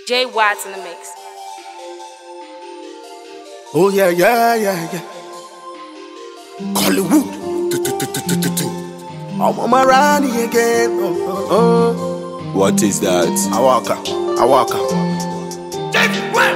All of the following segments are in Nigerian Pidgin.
Jay Watts in the mix. Oh yeah, yeah, yeah, yeah. Hollywood. Do, do, do, do, do, do, do. I'm on my Ronnie again. Oh, oh, What is that? oh. I walk out. I walk out.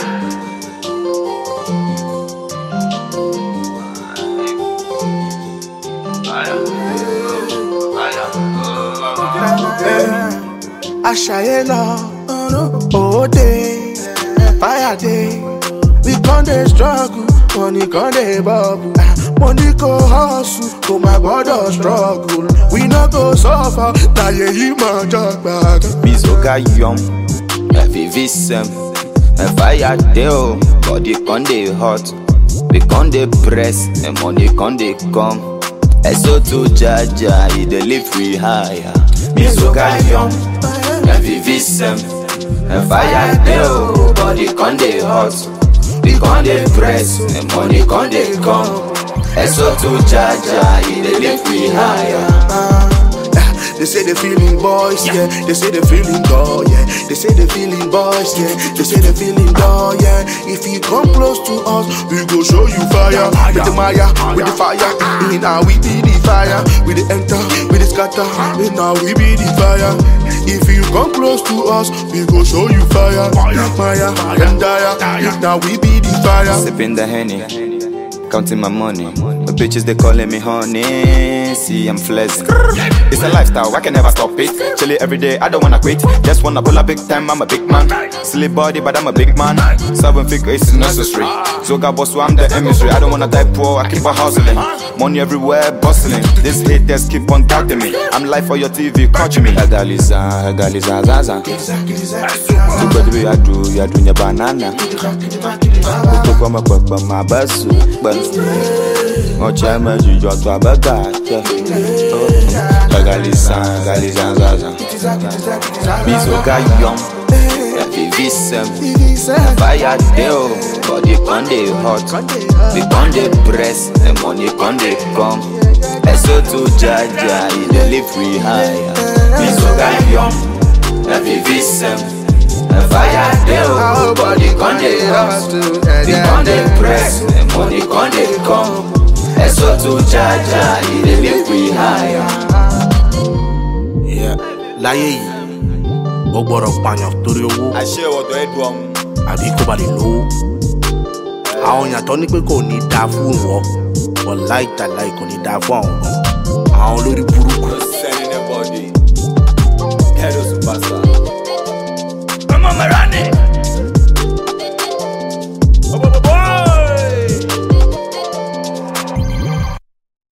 Aṣayé lọ, owó dé, fire dey, we con dey struggle, money con dey bubble. Money go hustle, kò má gbọ́dọ̀ struggle, we no go suffer, láyé yìí máa jọ gbàgán. Bisoga yum, FVV sem, fire dey o, body con dey hot, we con dey press, and money con dey come. Eso to jaja, e dey live we higher. Bisoga yum, FVV sem, fire dey o, body con dey hot, we con dey press, and money con dey come. Eso to jaja, e dey live we higher. They say they feeling boys, yeah. They say they feeling girl, yeah. They say they feeling boys, yeah. They say they feeling girl, yeah. If you come close to us, we go show you fire. With the Maya, with the fire. In now we be the fire. With the enter, with the scatter. In now we be the fire. If you come close to us, we go show you fire. Maya, and Daya. Now we be the fire. Sipping the henny, counting my money. The bitches they calling me honey. See I'm flexing. It's a lifestyle, I can never stop it. Chilly every day, I don't wanna quit. Just wanna pull a big time, I'm a big man. Silly body, but I'm a big man. Seven figures is necessary. Zoga boss, so I'm the emissary. I don't wanna die poor, I keep on hustling. Money everywhere, bustling. These haters keep on doubting me. I'm live for your TV, catching me. Agaliza, agaliza, zaza. Tupet we adu, yadu nya banana. Kutoka makwakwa mabasu basu Ocha meju jọ tu abẹ́gà jẹ Gagalisan, galizan zaza Bisoga yum, FVV sem Fire dey o, body con dey hot We con dey press, the money con dey come Eso to jaja, e dey live we higher Bisoga yum, FVV sem Fire dey o, body con dey hot We con dey press, the money con dey come Eso to jaja, e dey live we higher Yeah. Láyé yìí, ó gbọ́dọ̀ pààyàn torí owó. àṣẹ ọ̀dọ̀ ẹ̀dùn ọ̀hún. àbí kó ba lè lówó. àwọn èèyàn tó ní pé kò ní dáa fún wọn wọn láì tàláì kò ní dáa fún àwọn gan. àwọn olórí burúkú. sending a body. Head of superstar. ọmọ mẹ́ránì.